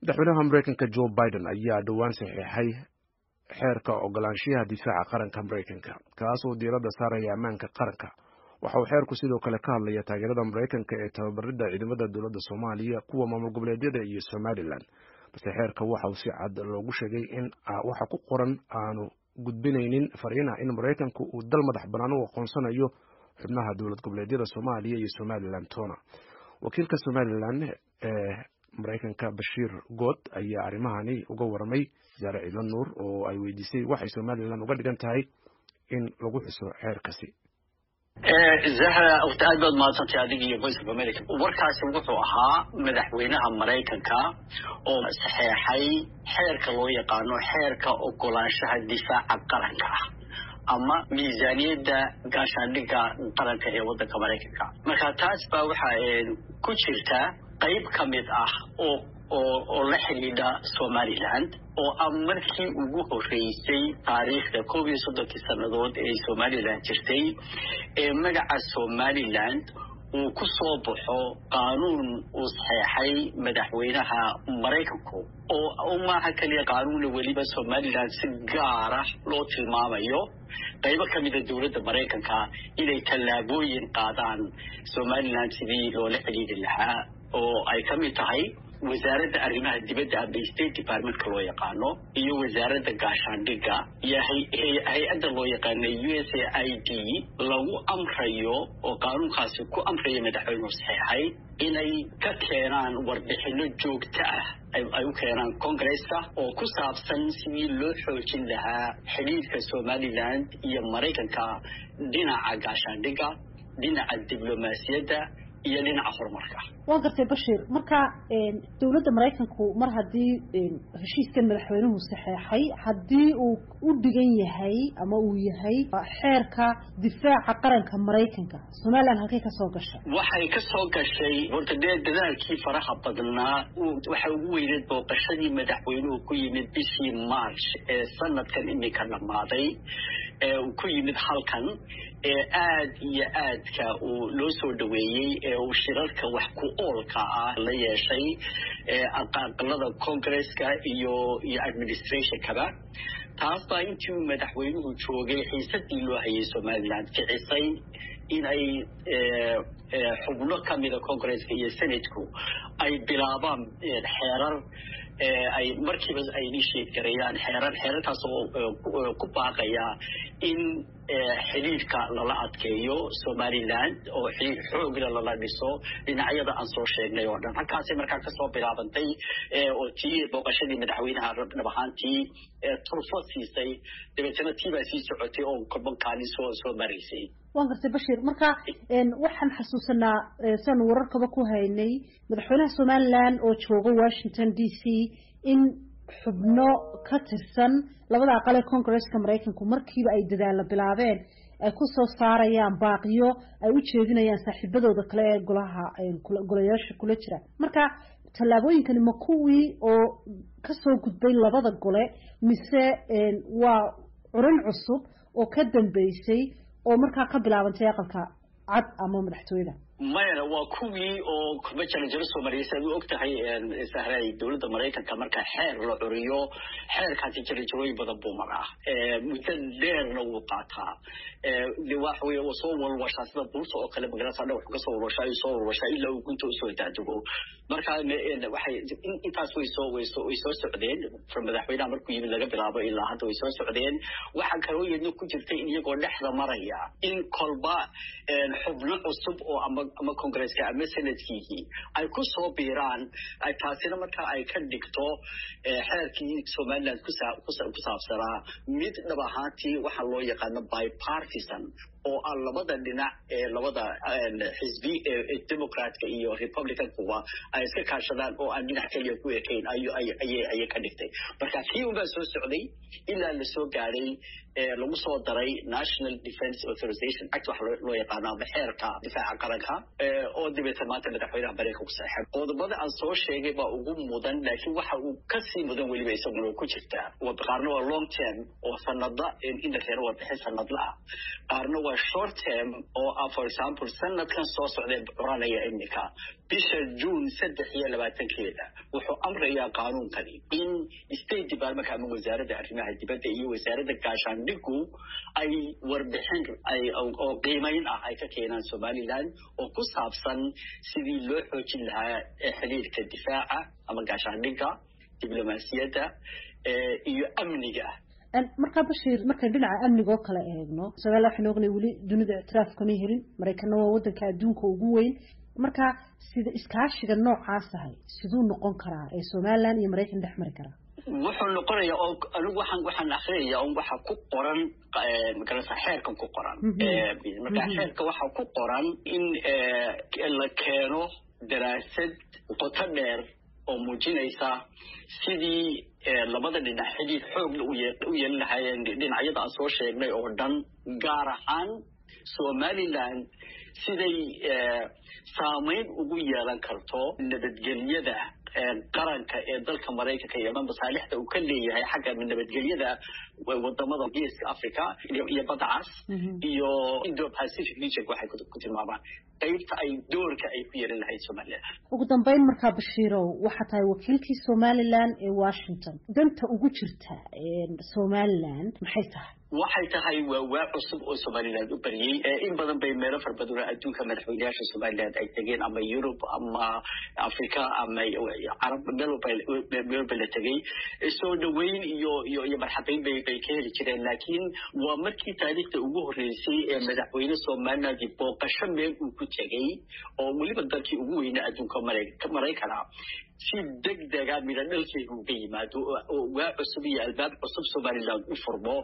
madaxweynaha mareykanka joe biden ayaa dhowaan saxiixay xeerka ogolaanshiyaha difaaca qaranka mareykanka kaas oo diiradda saaraya ammaanka qaranka waxa uu xeerku sidoo kale ka hadlaya taageerada mareykanka ee tababaridda ciidamada dowladda soomaaliya kuwa maamul goboleedyada iyo somalilan balse xeerka waxa uu si cad loogu sheegay in waxa ku qoran aanu gudbinaynin fariina in mareykanku uu dal madax bannaan u aqoonsanayo xubnaha dowlad goboleedyada soomaaliya iyo somalilan tona wakiilka somalilan ee mareykanka bashiir good ayaa arrimahani uga waramay wasaare ciidla nuur oo ay weydiisay waxay somalilan uga dhigan tahay in lagu xuso xeerkasi zahra wata aad baad mahadsantay adiga iyo voice of america warkaasi wuxuu ahaa madaxweynaha maraykanka oo saxeexay xeerka loo yaqaano xeerka ogolaanshaha difaaca qaranka ah ama miisaaniyadda gaashaandhigga qaranka ee waddanka maraykanka marka taas baa waxaa ku jirta qayb ka mid ah oo oo oo la xidhiidha somaliland oo ah markii ugu horreysay taariikhda koob iyo soddonkii sannadood ee somalilan jirtay ee magaca somaliland uu ku soo baxo qaanuun uu saxeexay madaxweynaha maraykanku oo maaha keliya qaanuuna weliba somalilan si gaara loo tilmaamayo qaybo ka mida dowladda maraykanka inay tallaabooyin qaadaan somalilan sidii loola xidhiidhi lahaa oo ay ka mid tahay wasaaradda arrimaha dibadda ama state departmentka loo yaqaano iyo wasaaradda gaashaandhigga iyo hay-adda loo yaqaano u s a i d lagu amrayo oo qaanuunkaasi ku amraya madaxweynuhu saxeexay inay ka keenaan warbixino joogto ah ay u keenaan congresska oo ku saabsan sidii loo xoojin lahaa xidhiidhka somaliland iyo maraykanka dhinaca gaashaandhigga dhinaca diblomaasiyadda iyo dhinaca horumarka waa gartay bashiir marka dowladda maraykanku mar haddii heshiiskan madaxweynuhu saxeexay haddii uu u dhigan yahay ama uu yahay xeerka difaaca qaranka maraykanka somalilan halkay ka soo gashay waxay ka soo gashay horta dee dadaalkii faraha badnaa waxay ugu weyneed booqashadii madaxweynuhu ku yimid bishii march ee sanadkan imika dhammaaday ee uu ku yimid halkan ee aad iyo aadka uu loo soo dhaweeyey ee uu shirarka wax ku oolka ah la yeeshay aqalada congresska iyo iyo administrationkaba taas baa intii uu madaxweynuhu joogay xiisadii loo hayay somaliland kicisay in ay xubno ka mida congresska iyo senatku ay bilaabaan xeerar ay markiiba ay initiate gareeyaan xeerar xeerarkaas oo ku baaqaya in xidhiidhka lala adkeeyo somaliland oo xidhiidh xoogla lala dhiso dhinacyada aan soo sheegnay oo dhan halkaasay markaa kasoo bilaabantay oo tii booqashadii madaxweynaha dhab ahaantii turfo siisay dabeetana tii baa sii socotay oo korbankaalin soo soo maraysay waan gartay bashiir marka waxaan xasuusanaa siaanu wararkaba ku haynay madaxweynaha somaliland oo jooga washington d c in xubno ka tirsan labada aqal ee congresska maraykanku markiiba ay dadaalla bilaabeen ay ku soo saarayaan baaqiyo ay u jeedinayaan saaxiibadooda kale ee golaha golayaasha kula jira marka tallaabooyinkani ma kuwii oo kasoo gudbay labada gole mise waa curin cusub oo ka dambeysay oo markaa ka bilaabantay aqalka cad ama madaxtooyada mayana waa kuwii oo kurba jaranjaro soo mariyay si aad u og tahay sahray dowladda maraykanka marka xeer la curiyo xeerkaasi jaranjarooyin badan buu maraa muddo dheerna wuu qaataa de waxa weye waa soo walwashaa sida buurta oo kale magarasa dhan wuxuu kasoo walwashaa ayuu soo walwashaa ilaa uu gunta usoo daadego marka waxay intaas way soo way soo way soo socdeen madaxweynaha markuu yimid laga bilaabo ilaa hadda way soo socdeen waxaa kaloo iyadna ku jirta in iyagoo dhexda maraya in kolba xubno cusub oo ama ama congresska ama senadkiihii ay ku soo biiraan taasina markaa ay ka dhigto xeerkii somaliland ku saabsanaa mid dhab ahaantii waxaa loo yaqaano bipartisan oo ah labada dhinac ee labada xisbi ee democratka iyo republicankuba ay iska kaashadaan oo aan dhinac keliya ku ekayn ayay ka dhigtay marka kii unbaa soo socday ilaa la soo gaadhay lagu soo daray national defence authorization act waxa loo yaqaano ama xeerka difaaca qaranka oo dabeeta maanta madaxweynaha maraykanku saxeexay qodobada aan soo sheegay baa ugu mudan laakiin waxa uu kasii mudan weliba isaguna ku jirtaa qaarna waa long term oo sanada in la keeno warbixin sanadla ah qaarna waa waa short term oo ah for example sanadkan soo socday curanaya iminka bisha june saddex iyo labaatankeeda wuxuu amrayaa qaanuunkani in state department ama wasaaradda arrimaha dibadda iyo wasaaradda gaashaandhigu ay warbixin oo qiimayn ah ay ka keenaan somaliland oo ku saabsan sidii loo xoojin lahaa xiriirka difaaca ama gaashaandhigga diblomaasiyadda iyo amniga markaa bashiir markaan dhinaca amniga oo kale eegno somaaliya waxaynu ognay weli dunida ictiraaf kama helin maraykanna waa waddanka adduunka ugu weyn marka sida iskaashiga noocaas ahay siduu noqon karaa ee somaliland iyo maraykan dhex mari karaa wuxuu noqonayaa oo anigu waxaan waxaan akrinayaa un waxa ku qoran magarasa xeerkan ku qoran marka xeerka waxa ku qoran in la keeno daraasad qoto dheer oo muujinaysa sidii labada dhinac xidhiir xoogla u yeelan lahaayeen dhinacyada aan soo sheegnay oo dhan gaar ahaan somaliland siday saamayn ugu yeelan karto nabadgelyada qaranka ee dalka maraykanka iyo masaalixda uu ka leeyahay xagga nabadgelyada wadamada geeska africa iyo badda cas iyo indo pacific region waxay ku tilmaamaan qaybta ay doorka ay ku yeelan lahayd somaliland ugu dambeyn markaa bashiirow waxaa tahay wakiilkii somaliland ee washington danta ugu jirta somaliland maxay tahay waxay tahay waa waa cusub oo somaliland u bariyey in badan bay meelo fara badan oo adduunka madaxweynayaasha somaliland ay tegeen ama yurub ama africa ama carab meelba la tegey soo dhaweyn iyo iyo iyo marxabeyn bay bay ka heli jireen laakiin waa markii taariikhda ugu horreysay ee madaxweyne somaliland booqasho meel uu ku tegey oo weliba dalkii ugu weynaa adduunka maraykana si deg dega midha dhalkeega uga yimaado oo waa cusub iyo albaab cusub somaliland u furmo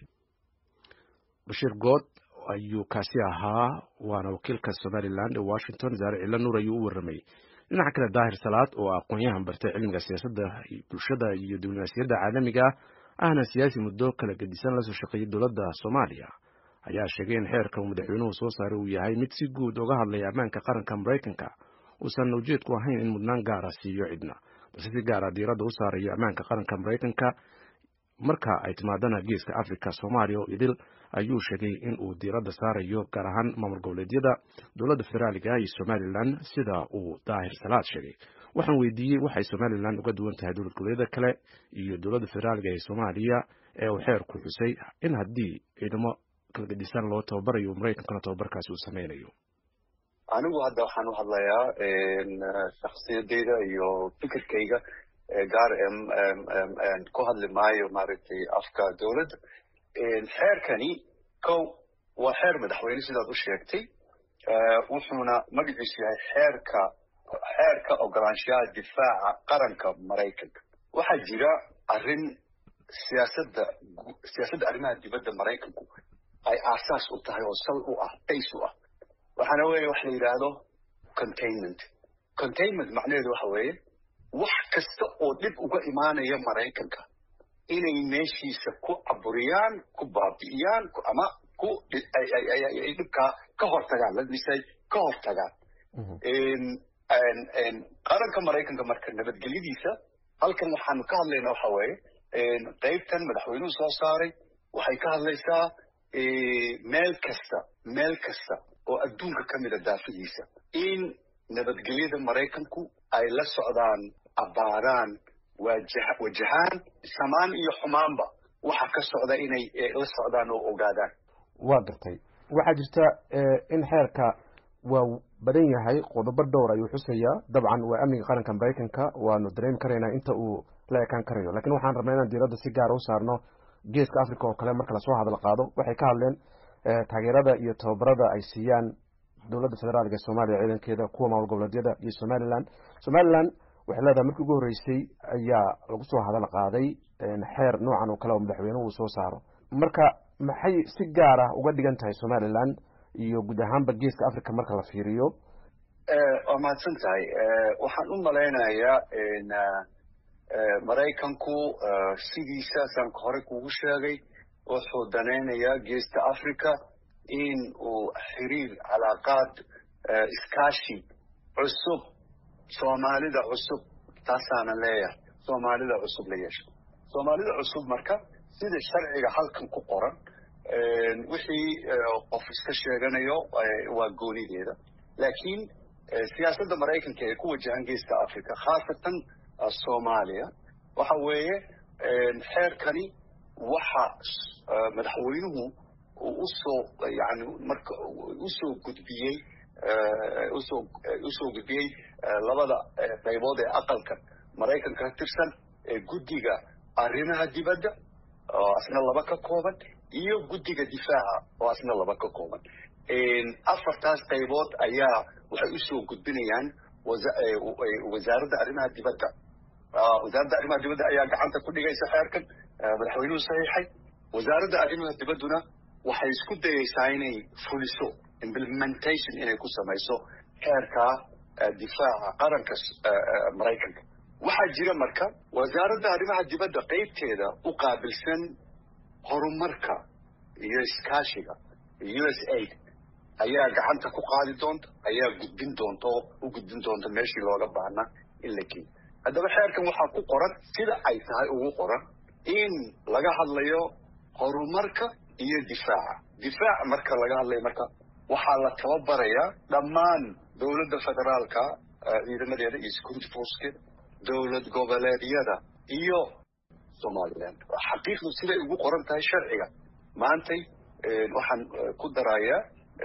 bashiir good ayuu kaasi ahaa waana wakiilka somaliland ee washington zaare cilla nuur ayuu u warramay dhinaca kale daahir salaad oo aqoon-yahan bartay cilmiga siyaasadda bulshada iyo diblomaasiyadda caalamiga ahna siyaasi muddo kala gedisan lasoo shaqeeyay dowladda soomaaliya ayaa sheegay in xeerka uu madaxweynuhu soo saaray uu yahay mid si guud uga hadlaya ammaanka qaranka maraykanka uusan ujeedku ahayn in mudnaan gaara siiyo cidna balse si gaara diiradda u saarayo ammaanka qaranka maraykanka marka ay timaadana geeska africa soomaaliya oo idil ayuu sheegay in uu diiradda saarayo gaar ahaan maamul goboleedyada dowladda federaaliga iyo somalilan sida uu daahir salaad sheegay waxaan weydiiyey waxay somalilan uga duwan tahay dowlad goboleedyada kale iyo dowladda federaaliga ee soomaaliya ee uu xeerku xusay in haddii ciidamo kala gedisan loo tababarayo maraykankana tababarkaasi uu sameynayo anigu hadda waxaan u hadlayaa shaksiyadeyda iyo fikirkayga gaar ku hadli maayo maaragtay afka dowladda xeerkani kow waa xeer madaxweyne sidaad u sheegtay wuxuuna magaciisu yahay xeerka xeerka ogolaanshaha difaaca qaranka maraykanka waxaa jira arrin siyaasadda siyaasadda arrimaha dibadda maraykanku ay aasaas u tahay oo sal u ah bays u ah waxaana weeye wax la yidhaahdo containment containment macnaheedu waxa weeye wax kasta oo dhib uga imaanaya maraykanka inay meeshiisa ku caburiyaan ku baabi'iyaan ama ku ay dhibkaa ka hortagaan ladmisay ka hortagaan qaranka maraykanka marka nabadgelyadiisa halkan waxaanu ka hadlaynaa waxa weeye qaybtan madaxweynuhu soo saaray waxay ka hadlaysaa meel kasta meel kasta oo adduunka ka mida daafihiisa in nabadgelyada maraykanku ay la socdaan abbaaraan wajahaan samaan iyo xumaanba waxa ka socda inay la socdaan oo ogaadaan waa gartay waxaa jirta in xeerka waa badan yahay qodobo dhowr ayuu xusayaa dabcan waa amniga qaranka maraykanka waanu dareemi karaynaa inta uu la ekaan karayo lakin waxaan rabnaa inaan diiradda si gaara u saarno geeska africa oo kale marka lasoo hadal qaado waxay ka hadleen taageerada iyo tababarada ay siiyaan dowladda federaalka ee soomaaliya ciidankeeda kuwa maamul goboleedyada iyo somaliland somaliland waxay leedahay markii ugu horreysay ayaa lagu soo hadal qaaday xeer noocan oo kale oo madaxweynuhu uu soo saaro marka maxay si gaar ah uga dhigan tahay somaliland iyo guud ahaanba geeska africa marka la fiiriyo waa mahadsan tahay waxaan u malaynayaa maraykanku sidiisa sanka hore kugu sheegay wuxuu danaynayaa geesta africa in uu xiriir calaaqaad iskaashi cusub soomaalida cusub taasaanan leeyahay soomaalida cusub la yeesho soomaalida cusub marka sida sharciga halkan ku qoran wixii qof iska sheeganayo waa goonideeda laakiin siyaasadda maraykanka ee ku wajahan geeska africa khaasatan soomaaliya waxa weeye xeerkani waxa madaxweynuhu usoo yani marka usoo gudbiyey usoo usoo gudbiyey labada qaybood ee aqalka maraykanka ka tirsan ee guddiga arrimaha dibadda oo asna laba ka kooban iyo guddiga difaaca oo asna laba ka kooban afartaas qaybood ayaa waxay usoo gudbinayaan wasaaradda arrimaha dibadda wasaaradda arrimaha dibadda ayaa gacanta ku dhigaysa xeerkan madaxweynuhu saxiixay wasaaradda arrimaha dibadduna waxay isku dayaysaa inay fuliso implementation inay ku samayso xeerka difaaca qaranka maraykanka waxaa jira marka wasaaradda arrimaha dibadda qaybteeda u qaabilsan horumarka iyo iskaashiga u s aid ayaa gacanta ku qaadi doonta ayaa gudbin doonta oo u gudbin doonta meeshii looga baahnaa in la geeyo haddaba xeerkan waxaa ku qoran sida ay tahay ugu qoran in laga hadlayo horumarka iyo difaaca difaac marka laga hadlayo marka waxaa la tababarayaa dhammaan dowladda federaalka ciidamadeeda iyo security forcekeeda dowlad goboleedyada iyo somaliland xaqiiqdu siday ugu qoran tahay sharciga maantay waxaan ku darayaa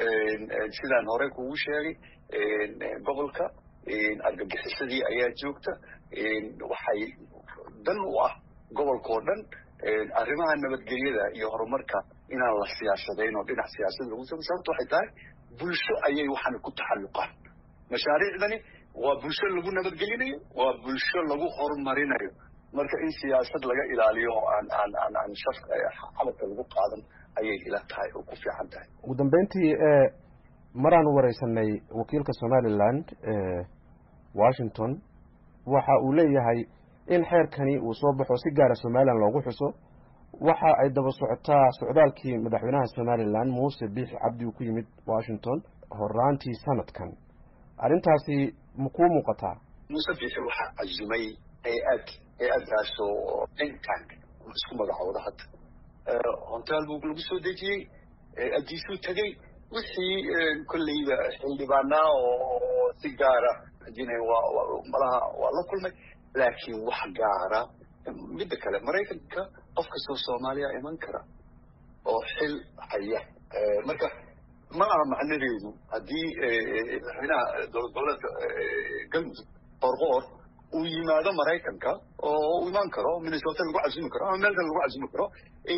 sidaan hore kugu sheegay gobolka argagixisadii ayaa joogta waxay dan u ah gobolkao dhan arrimaha nabadgelyada iyo horumarka inaan la siyaasadayn oo dhinac siyaasad lagu samo sababto waxay tahay bulsho ayay waxaan ku taxalluqaan mashaariicdani waa bulsho lagu nabadgelinayo waa bulsho lagu horumarinayo marka in siyaasad laga ilaaliyo oo aan aan aan aan shaf xabadka lagu qaadan ayay ila tahay oo ku fiican tahay ugu dambeyntii maraan wareysanay wakiilka somaliland washington waxa uu leeyahay in xeerkani uu soo baxo si gaara somalilan loogu xuso waxa ay daba socotaa socdaalkii madaxweynaha somalilan muuse biixi cabdi uu ku yimid washington horaantii sanadkan arrintaasi ma kuu muuqataa muuse biixi waxaa cazumay hay-ad hay-addaasoo think tank isku magacooda hadda honteel buu lagu soo dejiyey addiisuu tegey wixii kolleyba xildhibaanaa oo si gaara adina waa malaha waa la kulmay laakiin wax gaara midda kale maraykanka qof kastoo soomaaliya iman kara oo xil haya marka ma aha macnadeedu haddii madaxweynaha dowlad goboleedka galmudug qorqoor uu yimaado maraykanka oo uu imaan karo minnesota lagu casumi karo ama meel kale lagu casumi karo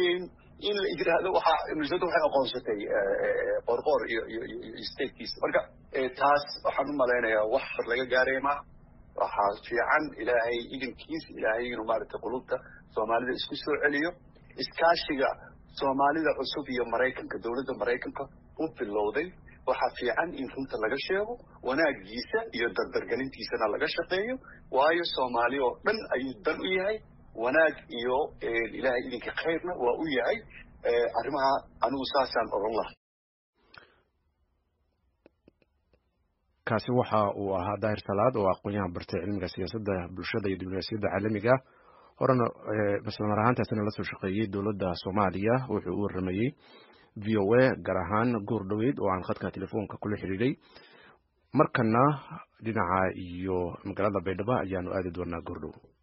in la yidhaahdo waxaa minnesota waxay aqoonsatay qorqoor iyo iyo iyo statekiisa marka taas waxaan u malaynayaa wax hor laga gaaraya maaha waxaa fiican ilaahay idinkiis ilaahay inuu maaragtay qulubta soomaalida isku soo celiyo iskaashiga soomaalida cusub iyo maraykanka dowladda maraykanka u bilowday waxaa fiican in runta laga sheego wanaagiisa iyo dardargelintiisana laga shaqeeyo waayo soomaali oo dhan ayuu dan u yahay wanaag iyo ilaahay idinka khayrna waa u yahay arrimaha anigu saasaan oran lahay kaasi waxa uu ahaa daahir salaad oo aqoon-yahan bartay cilmiga siyaasadda bulshada iyo diblomaasiyadda caalamiga horena islamar ahaantaasina lasoo shaqeeyey dowladda soomaaliya wuxuu u waramayey v o a gaar ahaan goor dhoweyd oo aan khadka telefoonka kula xidhiidhay markana dhinaca iyo magaalada baydhabo ayaanu aadi doonaa goordhow